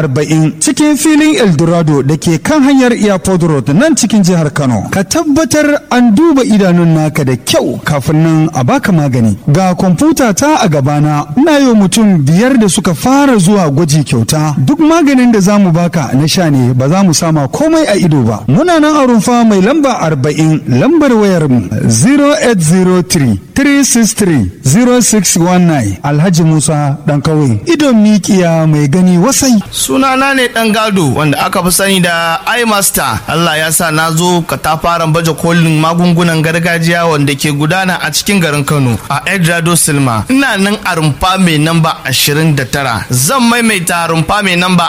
arba'in cikin filin eldorado da ke kan hanyar airport road nan cikin jihar kano ka tabbatar an duba idanun naka da kyau kafin nan a baka magani ga kwamfuta ta a gabana ina yi mutum biyar da suka fara zuwa gwaji kyauta duk maganin da zamu baka na sha ne ba za mu sama komai a ido ba muna nan a rumfa mai lamba arba'in lambar wayar mu 0803 363 0619 alhaji musa dan kawai idon mikiya mai gani wasai sunana ne dan gado wanda aka fi sani da imaster allah ya sa na zo katafaren baje kolin magungunan gargajiya wanda ke gudana a cikin garin kano a edrado silma ina nan a rumfa mai namba 29 zan maimaita rumfa mai namba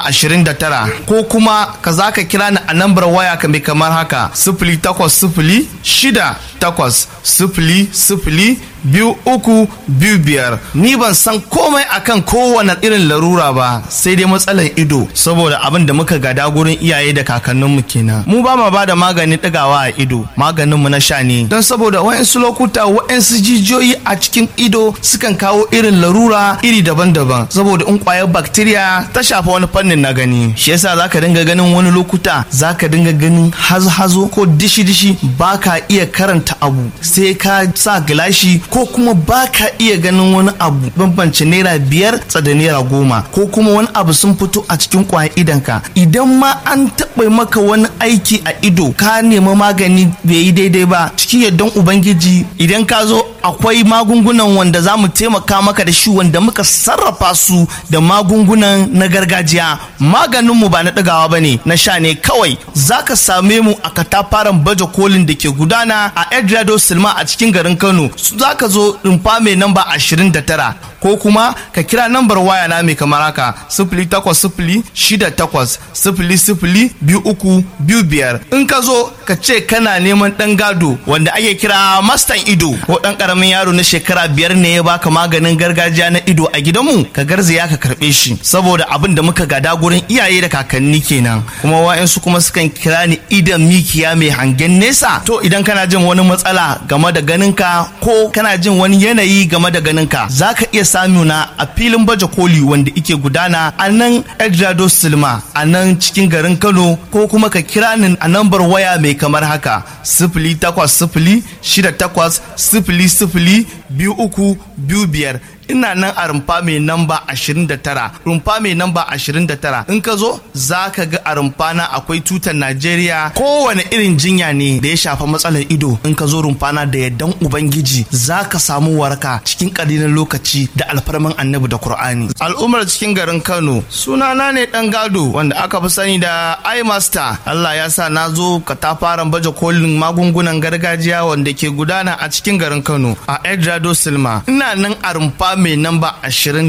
29 ko kuma ka za ka kira ni a nambar waya ka mai kamar haka sifili takwas sifili shida takwas sifili sifili biyu uku biyu biyar ni ban san komai akan kowane irin larura ba sai dai matsalar ido saboda abin da muka gada gurin iyaye da kakanninmu kenan mu ba ma bada maganin ɗigawa a ido maganin mu na sha ne don saboda wa'insu lokuta wa'insu jijiyoyi a cikin ido sukan kawo irin larura iri daban-daban saboda in kwayar bacteria ta shafa wani fannin na gani shi yasa zaka dinga ganin wani lokuta zaka dinga ganin hazo-hazo ko dishi-dishi baka iya karanta abu sai ka sa gilashi ko kuma ba ka iya ganin wani abu bambance naira biyar tsada naira goma ko kuma wani abu sun fito a cikin kwayan idanka idan ma an taɓa maka wani aiki a ido ka nemi magani bai yi daidai ba cikin yardan ubangiji idan ka zo akwai magungunan wanda za mu taimaka maka da shi wanda muka sarrafa su da magungunan na gargajiya maganinmu ba na ɗagawa ba ne na sha ne kawai za ka same mu a katafaren baje kolin da ke gudana a edrado silma a cikin garin kano za ka zo rumfa mai namba 29 ko kuma ka kira nambar waya na mai kamar haka sifili takwas sifili shida takwas sifili sifili biyu uku biyu biyar in ka zo ka ce kana neman ɗan gado wanda ake kira mastan ido ko ɗan ƙaramin yaro na shekara biyar ne ya baka maganin gargajiya na ido a gidanmu ka garzaya ka karɓe shi saboda abin da muka gada gurin iyaye da kakanni kenan kuma wa'yansu kuma sukan kira ni idan mikiya mai hangen nesa to idan kana jin wani matsala game da ganinka ko kana jin wani yanayi game da ganinka za ka iya samu na a filin baje koli wanda ike gudana a nan edrado silma a nan cikin garin kano ko kuma ka kira ni a nambar waya mai kamar haka sifili takwas sifili shida takwas sifili sifili biyu uku biyu biyar ina nan a rumfa mai namba 29 rumfa mai namba 29 in ka zo za ka ga a rumfa na akwai tutar najeriya kowane irin jinya ne da ya shafa matsalar ido in ka zo rumfa na da yardan ubangiji za ka samu waraka cikin ƙalilan lokaci da alfarman annabi da qur'ani al'ummar cikin garin kano sunana ne dan gado wanda aka fi sani da imaster allah ya sa na zo katafaren baje kolin magungunan gargajiya wanda ke gudana a cikin garin kano a edrado silma ina nan a rumfa mai namba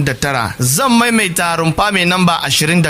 29 zan maimaita rumfa mai namba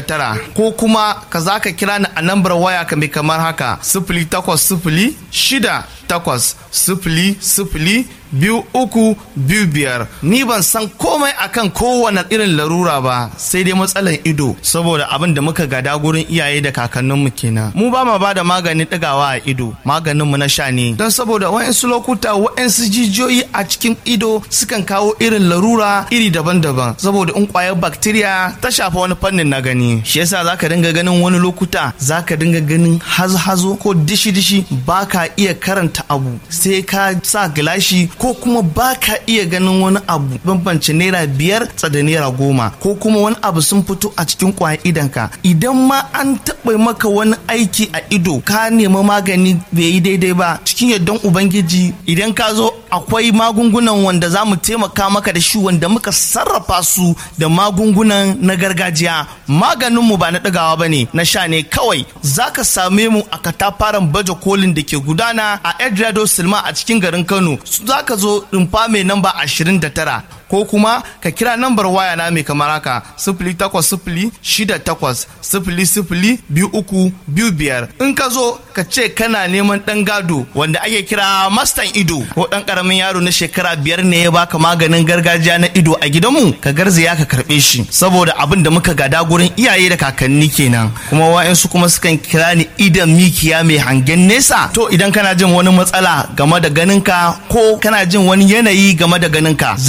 29 ko kuma ka za ka kira ni a nambar waya ka mai kamar haka sifili takwas sifili shida takwas sifili sifili biyu uku biyu biyar ni ban san komai akan kowane irin larura ba sai dai matsalar ido saboda abin da muka gada gurin iyaye da kakanninmu kenan mu ba ma ba da maganin ɗigawa a ido maganinmu na sha ne don saboda wa'insu lokuta wa'insu jijiyoyi a cikin ido sukan kawo irin larura iri daban-daban saboda in kwayar bacteria ta shafa wani fannin na gani shi yasa zaka dinga ganin wani lokuta zaka dinga ganin hazo-hazo ko dishi-dishi baka iya karanta abu sai ka sa gilashi ko kuma ba ka iya ganin wani abu bambance naira biyar tsada naira goma ko kuma wani abu sun fito a cikin kwayan idanka idan ma an taɓa maka wani aiki a ido ka nemi magani bai yi daidai ba cikin yardan ubangiji idan ka zo akwai magungunan wanda za mu taimaka maka da shi wanda muka sarrafa su da magungunan na gargajiya maganinmu ba na ɗagawa ba ne na sha ne kawai za ka same mu a katafaren baje kolin da ke gudana a edrado silma a cikin garin kano za ka zo rumfa mai namba 29 ko kuma ka kira nambar waya na mai kamar haka sifili takwas sifili shida takwas sifili sifili biyu uku biyu biyar in ka zo ka ce kana neman ɗan gado wanda ake kira mastan ido ko ɗan ƙaramin yaro na shekara biyar ne ya baka maganin gargajiya na ido a gidanmu ka garzaya ka karɓe shi saboda abin da muka gada gurin iyaye da kakanni kenan kuma wa'yansu kuma sukan kira ni idan mikiya mai hangen nesa to idan kana jin wani matsala game da ganinka ko kana jin wani yanayi game da ganinka za ka iya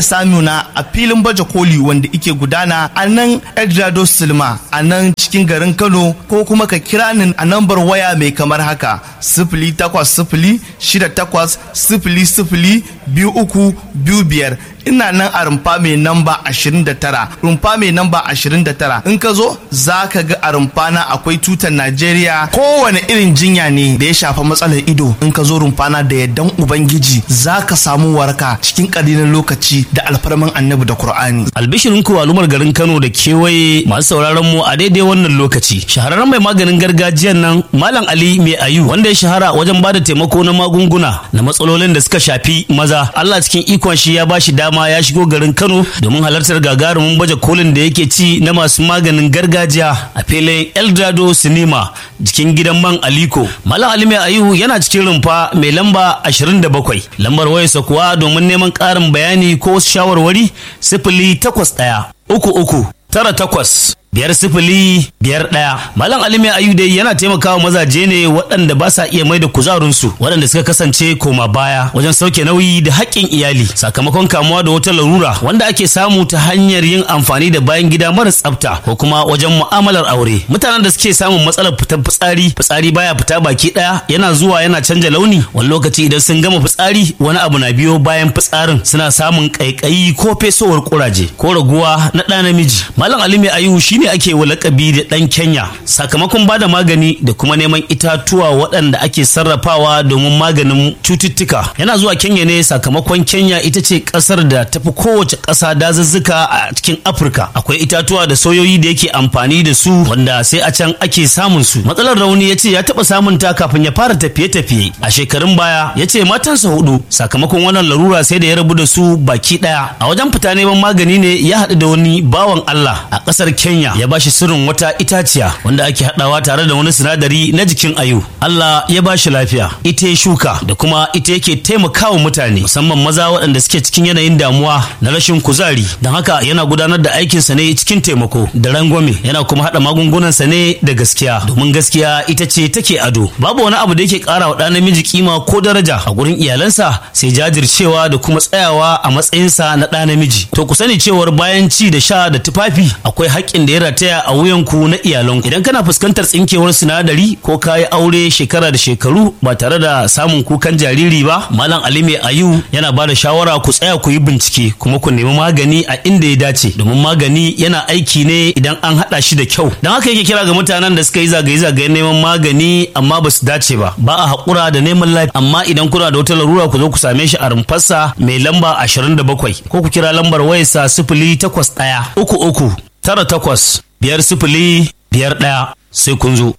samu na a filin baje koli wanda ike gudana a nan Edrado Silma a nan cikin garin Kano ko kuma ka kira ni a nambar waya mai kamar haka sifili takwas sifili shida takwas sifili sifili biyu uku biyu biyar ina nan a rumfa mai namba 29 rumfa mai namba 29 in ka zo za ka ga a rumfa na akwai tutar najeriya kowane irin jinya ne da ya shafa matsalar ido in ka zo rumfa na da yardan ubangiji za ka samu waraka cikin ƙalilan lokaci da alfarman annabi da qur'ani albishirin ku al'ummar garin kano da kewaye masu sauraron mu a daidai wannan lokaci shahararren mai maganin gargajiyan nan malam ali mai ayu wanda ya shahara wajen bada taimako na magunguna na matsalolin da suka shafi maza allah cikin ikon shi ya bashi dama dama ya shigo garin Kano domin halartar gagarumin baje kolin da yake ci na masu maganin gargajiya a filin Eldado Cinema jikin gidan man Aliko. Malam Ali Mai Ayu yana cikin rumfa mai lamba 27. Lambar wayarsa kuwa domin neman ƙarin bayani ko wasu shawarwari sifili takwas ɗaya uku uku tara takwas biyar sifili biyar ɗaya malam ali mai ayu dai yana taimakawa mazaje ne waɗanda ba sa iya mai da kuzarinsu waɗanda suka kasance koma baya wajen sauke nauyi da haƙƙin iyali sakamakon kamuwa da wata larura wanda ake samu ta hanyar yin amfani da bayan gida mara tsafta ko kuma wajen mu'amalar aure mutanen da suke samun matsalar fitar fitsari fitsari baya fita baki ɗaya yana zuwa yana canja launi wani lokaci idan sun gama fitsari wani abu na biyo bayan fitsarin suna samun ƙaiƙayi ko fesowar ƙuraje ko raguwa na ɗa namiji malam ali mai ayu shine ake wa lakabi da ɗan Kenya sakamakon ba da magani da kuma neman itatuwa waɗanda ake sarrafawa domin maganin cututtuka. Yana zuwa Kenya ne sakamakon Kenya ita ce ƙasar da tafi kowace ƙasa dazuzzuka a cikin Afirka. Akwai itatuwa da soyoyi da yake amfani da su wanda sai a can ake samun su. Matsalar rauni ya ce ya taɓa samun ta kafin ya fara tafiye-tafiye. A shekarun baya ya ce matansa hudu sakamakon wannan larura sai da ya rabu da su baki ɗaya. A wajen fita neman magani ne ya haɗu da wani bawan Allah a ƙasar Kenya ya bashi sirrin wata itaciya wanda ake haɗawa tare da wani sinadari na jikin ayu Allah ya bashi lafiya ita ya shuka da kuma ita yake taimakawa mutane musamman maza waɗanda suke cikin yanayin damuwa na rashin kuzari don haka yana gudanar da aikinsa ne cikin taimako da rangwame yana kuma haɗa magungunansa ne da gaskiya domin gaskiya ita ce take ado babu wani abu da yake ƙara wa ɗan namiji kima ko daraja a gurin iyalansa sai jajircewa da kuma tsayawa a matsayinsa na ɗa namiji to ku sani cewar bayan ci da sha da tufafi akwai haƙƙin da ya rataya a wuyanku na iyalanku idan kana fuskantar tsinkewar sinadari ko ka yi aure shekara da shekaru ba tare da samun kukan jariri ba malam ali mai ayu yana ba da shawara ku tsaya ku yi bincike kuma ku nemi magani a inda ya dace domin magani yana aiki ne idan an haɗa shi da kyau don haka yake kira ga mutanen da suka yi zagaye-zagayen neman magani amma ba su dace ba ba a haƙura da neman lafiya amma idan kuna da wata larura ku zo ku same shi a rumfarsa mai lamba 27 ko ku kira lambar wayarsa sifili takwas ɗaya uku uku tara takwas biyar sifili biyar ɗaya sai kun zo.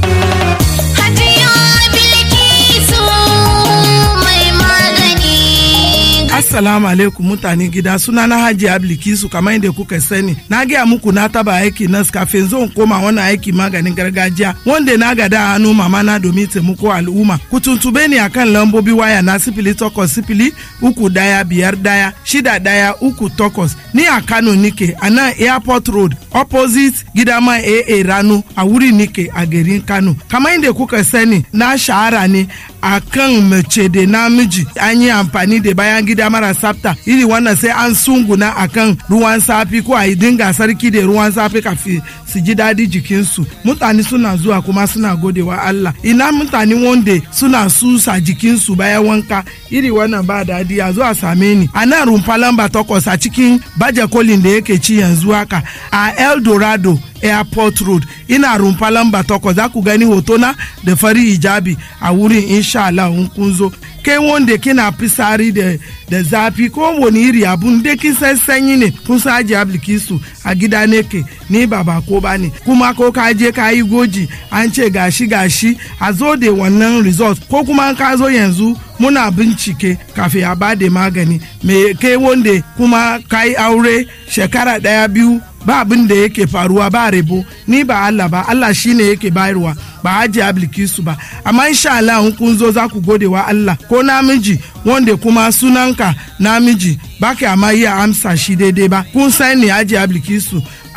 Assalamu alaikum mutane gida suna na Hajji Ablikisu kamar yadda kuka sani na gaya muku na taba aiki nas kafin zan koma wannan aiki maganin gargajiya wanda na gada hannu mama na domin taimako al'umma ku tuntube ni akan lambobi waya na sifili takwas sifili uku daya biyar daya shida daya uku takwas ni a Kano nike a nan airport road opposite gidama AA Rano a wuri nike a garin Kano kamar yadda kuka sani na shahara ne a kan mace da namiji an yi amfani da bayan gida mara tsafta iri wannan sai an sunguna a kan ruwan safi ko a yi dinga sarki da ruwan safi kafin su ji daɗi jikinsu mutane suna zuwa kuma suna godewa Allah ina mutane wanda suna susa jikinsu bayan wanka iri wannan ba daɗi a zuwa same ni a nan rumfa lamba takwas a cikin baje kolin da yake ci yanzu haka a El Dorado airport road ina rumfa lamba takwas za ku gani hotona da fari hijabi a wurin insha Allah in kun zo kai wanda kina fisari da da zafi ko wani iri abun da kin san sanyi ne kun san aji ablikisu a gida ne ke ni ba ba ko ba ne kuma ko ka je ka yi goji an ce gashi gashi a zo da wannan result ko kuma ka zo yanzu muna bincike kafin a bada magani me kai wanda kuma ka yi aure shekara daya biyu ba abin da yake faruwa ba rebo ni ba Allah ba Allah shine yake bayarwa ba haji ablikisu ba amma insha Allah in kun zo za ku gode wa Allah ko namiji wanda kuma sunanka namiji ba ka amma iya amsa shi daidai ba kun sani haji ablikisu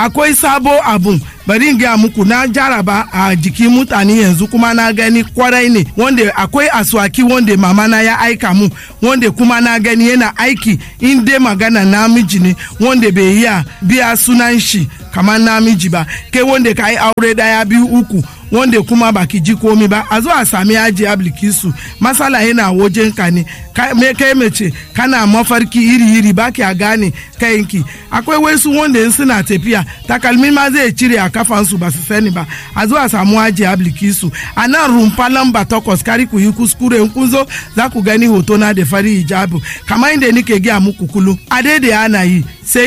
akwai sabo abun bari in gaya muku na jaraba a jikin mutane yanzu kuma na gani kwarai ne wanda akwai aswaki wanda mama na ya aika mu wanda kuma na gani yana aiki in dai magana namiji ne wanda bai iya biya sunan shi kamar namiji ba kai wanda ka yi aure daya biyu uku wanda kuma baki ji komi ba a zo a sami aji ablikisu masala yana wajen ka ne me kai mace kana mafarki iri iri baki a gane kayanki akwai wasu wanda in suna tafiya takalmi ma zai cire a kafansu ba su sani ba a zo a samu aji ablikisu a nan rumfa lamba takwas kari ku yi kuskure in kun zo za ku gani hoto na da fari hijabu kamar inda nike gaya muku kulu a daidai ana yi sai